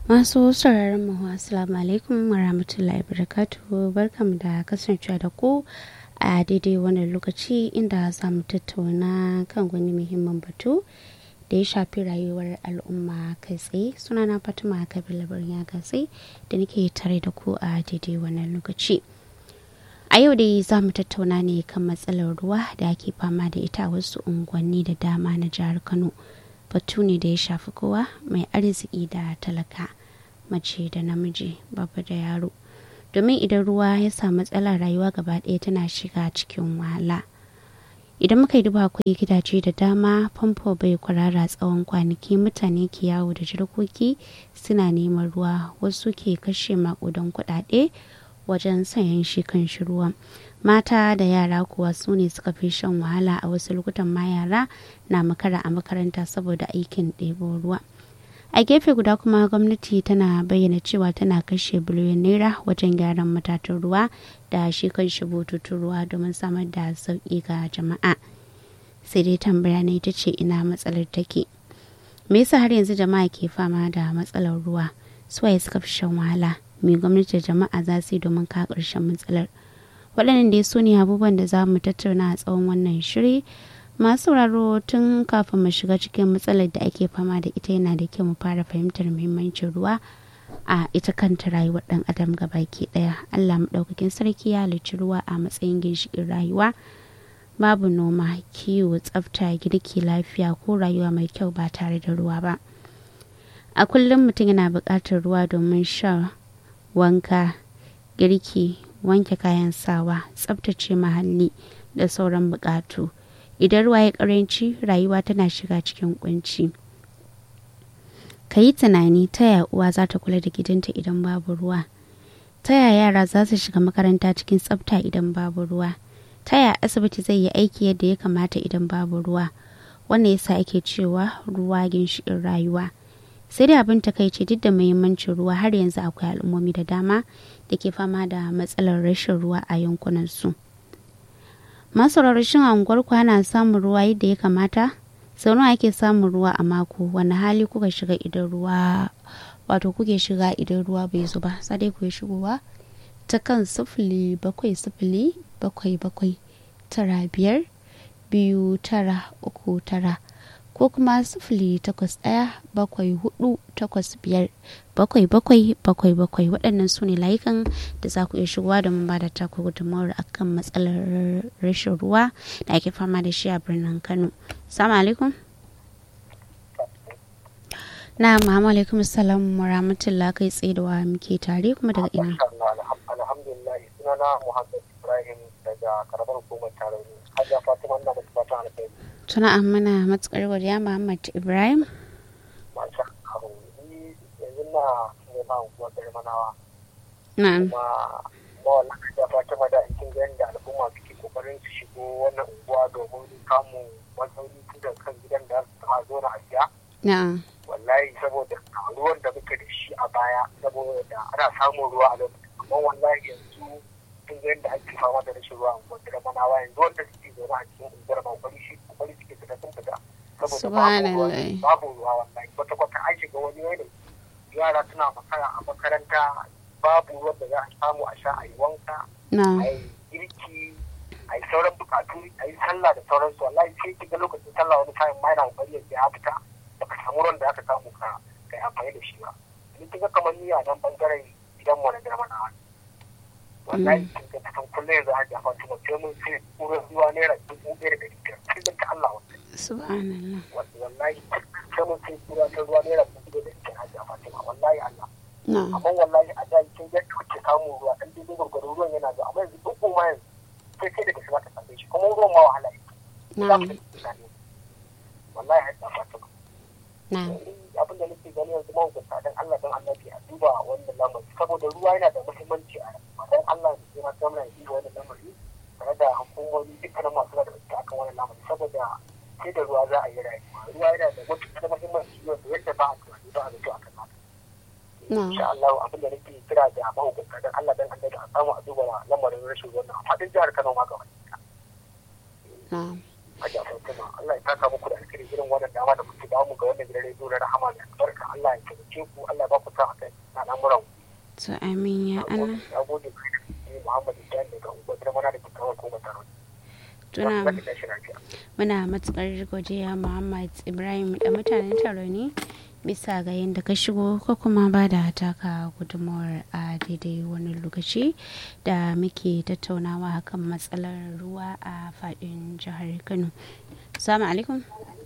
Masu sauraron mu assalamu alaikum wa rahmatullahi barakatuhu barkamu da kasancewa da ku a daidai wannan lokaci inda za mu tattauna kan wani muhimmin batu da ya shafi rayuwar al'umma kai tsaye sunana fatima kabila birnin gatsi da nake tare da ku a daidai wannan lokaci a yau dai za mu tattauna ne kan matsalar ruwa da ake fama da ita a wasu unguwanni da dama na jihar kano batu ne da ya shafi kowa mai arziki da talaka mace da namiji babba da yaro domin idan ruwa ya samu matsalar rayuwa gaba ɗaya tana shiga cikin wahala idan muka yi duba akwai gidaje da dama famfo bai kwarara tsawon kwanaki mutane ke yawo da jirgoki suna neman ruwa wasu ke kashe makudan kuɗaɗe wajen sayan shi kan shi ruwan mata da yara kuwa su ne suka fi shan wahala a wasu lokutan ma yara na makara a makaranta saboda aikin ɗebo ruwa a gefe guda kuma gwamnati tana bayyana cewa tana kashe biliyon naira wajen gyaran matatan ruwa da shi kan shi bututun ruwa domin samar da sauƙi ga jama'a sai dai tambaya ne ita ce ina matsalar take me yasa har yanzu jama'a ke fama da matsalar ruwa suwaye suka fi shan wahala me gwamnati da jama'a za su yi domin ka ƙarshen matsalar waɗannan dai su ne abubuwan da za mu tattauna a tsawon wannan shiri masu sauraro tun kafin mu shiga cikin matsalar da ake fama da ita yana da kyau mu fara fahimtar muhimmancin ruwa a ita kanta rayuwar ɗan adam gabaki ɗaya allah maɗaukakin sarki ya halicci ruwa a matsayin ginshiƙin rayuwa babu noma kiwo tsafta girki lafiya ko rayuwa mai kyau ba tare da ruwa ba a kullum mutum yana buƙatar ruwa domin sha wanka girki wanke kayan sawa tsabtace muhalli da sauran bukatu idan ruwa ya karanci rayuwa tana shiga cikin kunci ka yi tunani ta yaya uwa za ta kula da gidanta idan babu ruwa ta yaya yara za su shiga makaranta cikin tsabta idan babu ruwa ta yaya asibiti zai yi aiki yadda ya kamata idan babu ruwa wannan yasa ake cewa ruwa ginshiƙin rayuwa sai dai abin takaici duk da muhimmancin ruwa har yanzu akwai al'ummomi da dama da ke fama da matsalar rashin ruwa a yankunan su masu rashin anguwar ana samun ruwa yadda ya kamata sau nawa ake samun ruwa a mako wani hali kuka shiga idan ruwa wato kuke shiga idan ruwa bai zo ba sai dai ku shigowa ta kan sifili bakwai sifili bakwai bakwai tara biyar biyu tara uku tara ko kuma sifili takwas ɗaya bakwai hudu takwas biyar bakwai bakwai bakwai bakwai waɗannan su ne layukan da za ku iya shigowa domin ba da taku gudunmawar akan matsalar rashin ruwa da ake fama da shi a birnin kano salamu alaikum na ma'amu alaikum salam wa rahmatullah kai tsaye da wa muke tare kuma daga ina alhamdulillah sunana muhammad ibrahim daga karamar hukumar tarayya hajiya fatima ina da fatan alkhairi tuna mana matukar godiya Muhammad Ibrahim. Masha Allah, ni yanzu na nema unguwar Darmanawa. Na'am. Kuma mawallan da Fatima da cikin yadda al'umma suke kokarin su shigo wannan unguwa domin kamun matsayi tun da kan gidan da ta zo na asiya. Na'am. Wallahi saboda ruwan da muke da shi a baya saboda ana samun ruwa a lokacin. Amma wallahi yanzu tun yadda ake fama da rashin ruwa a unguwar Darmanawa yanzu wanda suke zaune a cikin unguwar Mawali shi kokari suke fita sun fita saboda babu ruwa wallahi kwata kwata an shiga wani yanayi yara suna makara a makaranta babu ruwan da za a samu a sha a yi wanka a yi girki a yi sauran bukatu a yi sallah da sauransu wallahi sai ki ga lokacin sallah wani kayan ma yana kokari ya fita baka samu ruwan da aka samu ka kai amfani da shi ba ni kiga kamar ni a nan bangaren gidan mu na garmana wallahi kin ga kusan kullum yanzu a jafa tuma sai mun sai kuran ruwa naira dubu ɗaya da ɗari biyar kullum ta Allah wallahi subhanallah wallahi sai mun sai kura ta ruwa naira dubu ɗaya da ɗari biyar a jafa tuma wallahi Allah na'am amma wallahi a da kin ga kuke samun ruwa dan dubu gurgurun ruwan yana zuwa amma yanzu duk ma yanzu sai kai daga shiga ta same shi kuma ruwan ma wahala yake na'am wallahi har jafa tuma na'am abin da nake gani yanzu mahukunta dan Allah dan annabi a duba wannan lamari saboda ruwa yana da muhimmanci a rayuwa dan Allah ne sai ma gwamnati ya duba wannan lamari tare da hukumomi dukkanin masu da gaske akan wannan lamari saboda sai da ruwa za a yi rayuwa ruwa yana da matuƙar muhimmanci wanda yadda ba a tunani ba a zato a kan haka insha Allah abin da nake kira da mahukunta dan Allah dan annabi a samu a duba lamarin rashin wannan a faɗin jihar Kano ma gaba na'am a jafar kuma Allah ya taka muku da alkhairi irin wannan dama da kuke ba mu ga wannan gidan rediyo na rahama da albarka Allah Allah ya taimake ku Allah ba ku sa a kai al'amuran to amin ya Allah na gode ku Muhammad Ibrahim daga unguwar mana da kikawar ko mutaro tuna muna matukar godiya Muhammad Ibrahim da mutanen taro ne bisa ga yadda ka shigo ko kuma ba da taka gudunmawar a daidai wani lokaci da muke tattaunawa kan matsalar ruwa a fadin jihar kano salamu alaikum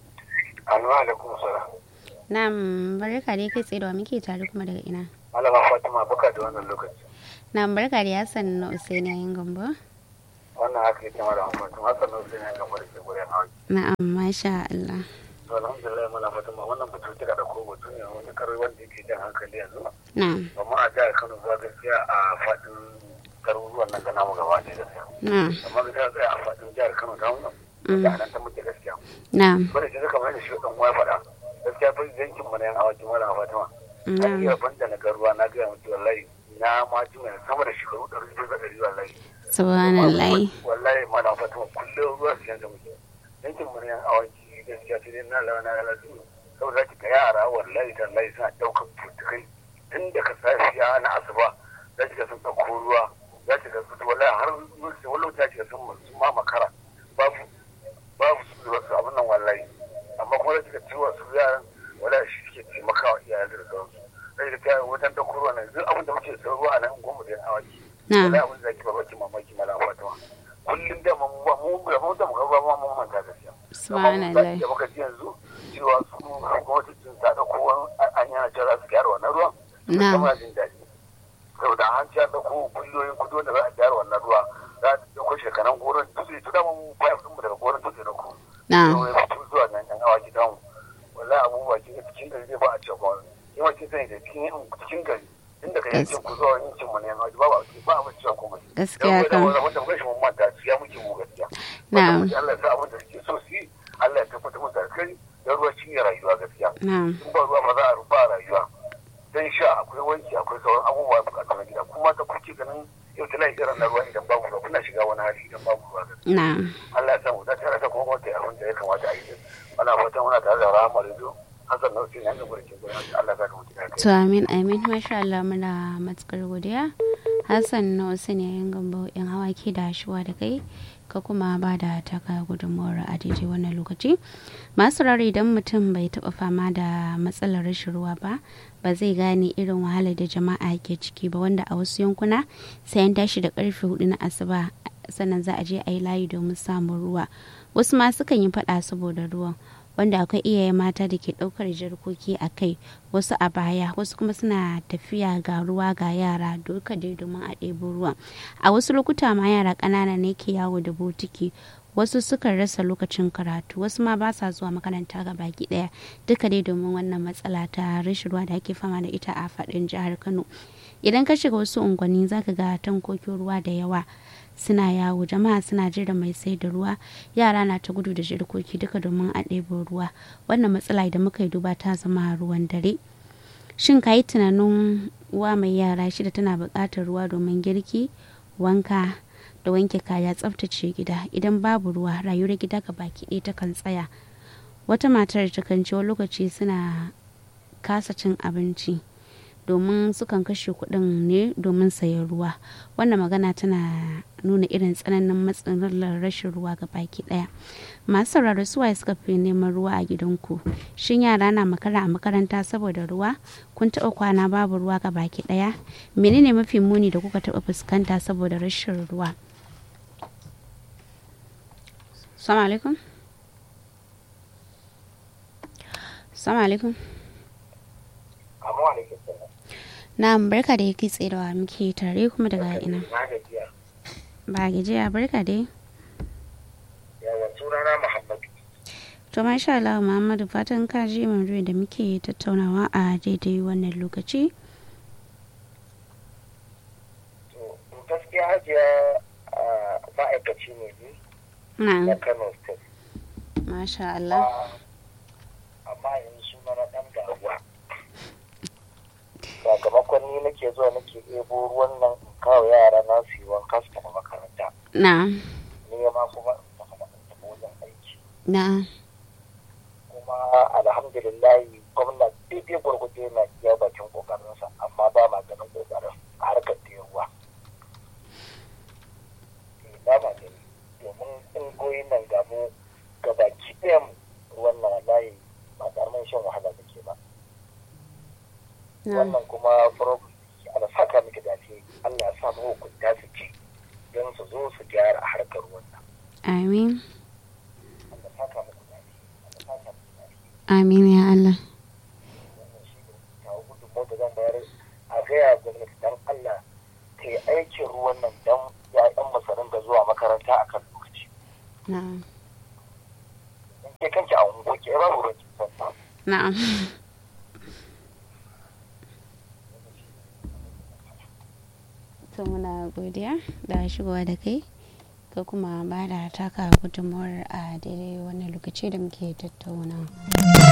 alaikum salam na barka dai kai tsaye da muke tare kuma daga ina malama fatima baka da wannan lokaci na barka da yasan na usaini yayin gambo wannan haka yake mara amfani hasan na usaini yayin gambo da ke gurin hawa na'am masha Allah to alhamdulillah muna fatima wannan batu kira da ko batu ne wani karai wanda yake jan hankali yanzu na'am amma a jihar kano zuwa gaskiya a fadin garuruwan nan gana mu gaba ɗaya gaskiya na'am amma ga ta tsaya a fadin jihar kano ta mu da nan ta muke gaskiya na'am bada shi kamar yadda shi dan uwa faɗa gaskiya fa yankin mu na yan awaki mala fatima na iya banda na garuwa na ga mutu wallahi na ma ji mai sama da shekaru ɗari biyu da ɗari wallahi subhanallah wallahi mala fatima kullum ruwa su yanka muke yankin mu na yan awaki gaskiya sai dai na lawa na lalatu saboda ki ga yara wallahi tallahi suna ɗaukar tutukai tun daga safiya na asuba za ki ga sun ɗauko ruwa za ki ga su wallahi har wani lokaci ga sun ma makara babu babu su su abin nan wallahi amma kuma da kika ciwo su yaran wala shi suke taimakawa iyayen da sauransu sai da kai wajen da kurwa nan duk abin da muke son ruwa a nan goma da awaki wala abin da ke ba baki mamaki mala fatima kullum da mu mu da mu da mu ga ba mu manta gaskiya subhanallah da muka ji yanzu cewa su gwamnati sun ta da kowa an yana jira su gyara wannan ruwan na kuma jin daɗi saboda an ci an da ko biliyoyin kudi da za a gyara wannan ruwa za a ɗauko shekaran goron dutse tu da mu fayar ɗinmu daga goron dutse na ku na zuwa nan yan awa gidan wallahi abubuwa ki cikin gari zai ba a cewa kin wa kin sani da cikin cikin gari inda ka yankin ku zuwa yankin mu ne yan awa ba ba ba a cewa kuma gaskiya kan wanda wanda mun mun manta su ya muke mu gaskiya na Allah ya sa abin da suke so su yi Allah ya tabbatar musu da kai da ruwa shi ne rayuwa gaskiya na in ba ruwa ba za a rufa rayuwa dan sha akwai wanki akwai sauran abubuwa bukatu na gida kuma ta kuke ganin yau tana irin na ruwa idan babu ruwa kuna shiga wani hali idan babu ruwa gaskiya na Allah ya samu da tare da kuma wata abin da ya kamata a yi ana fatan muna tare da rahama rizo hasan na wasu ne ga burkin gurin Allah ya saka mutu da to amin amin masha Allah muna matukar godiya Hassan na wasu ne yan gambo yan hawaki da shuwa da kai ka kuma ba da taka gudunmawar a daidai wannan lokaci masu rari idan mutum bai taba fama da matsalar rashin ruwa ba ba zai gane irin wahalar da jama'a ke ciki ba wanda a wasu yankuna sai an tashi da karfe hudu na asuba sannan za a je a yi layi domin samun ruwa wasu ma sukan yi fada saboda ruwan wanda akwai iyaye mata da ke ɗaukar jarkoki a kai wasu a baya wasu kuma suna tafiya ga ruwa ga yara duka dai domin a ɗebo ruwa a wasu lokuta ma yara ƙanana ne ke yawo da botiki wasu sukan rasa lokacin karatu wasu ma ba sa zuwa makaranta ga baki ɗaya duka dai domin wannan matsala ta rashin ruwa da ake fama da ita a faɗin jihar kano idan ka shiga wasu unguwanni zaka ga tankokin ruwa da yawa suna yawo jama'a suna jira mai sai da ruwa yara na ta gudu da jirkoki duka domin a ɗebo ruwa wannan matsala idan muka yi duba ta zama ruwan dare shin ka yi tunanin uwa mai yara shida tana buƙatar ruwa domin girki wanka da wanke kaya tsaftace gida idan babu ruwa rayuwar gida ga baki ɗaya takan tsaya wata matar ta kan wani lokaci suna kasa cin abinci domin sukan kashe kuɗin ne domin sayan ruwa wannan magana tana nuna irin tsananin matsalar rashin ruwa ga baki ɗaya masu sauraro suwaye suka fi neman ruwa a gidanku shin yara na makara a makaranta saboda ruwa kun taɓa kwana babu ruwa ga baki ɗaya menene mafi muni da kuka taɓa fuskanta saboda rashin ruwa Assalamu alaikum. Assalamu alaikum. amma alaikum salam Na barka da yake tsedawa muke tare kuma daga ina. na gajiya Ba gajiya barka dai. yawa sunana Muhammadu To masha Allah Muhammadu fatan ka ji maudu'in da muke tattaunawa a daidai wannan lokaci. to gaskiya hajiya a ma'aikaci ne ni na Na Kano State masha Allah. amma yanzu suna na ɗan damuwa sakamakon ni nake zuwa nake ɗebo ruwan nan in kawo yara na su yi wanka su tafi makaranta Na ni ma kuma in tafi tafi wajen na kuma alhamdulillah gwamna daidai gwargwado wannan kuma problem Allah saka miki dace Allah ya sa mu hukunta su ci don su zo su gyara harkar wannan amin Allah saka muku dace Allah saka muku dace amin ya Allah wannan shi ne kawo gudunmu da zan bayar a gaya gwamnati dan Allah ta yi aikin ruwan nan don ya'yan masarin da zuwa makaranta a kan lokaci na'am in ke kanki a ungo ke babu ruwan kin san na'am to muna godiya da shigowa da kai ka kuma ba da taka gudunmuwar a daidai wannan lokaci da muke tattauna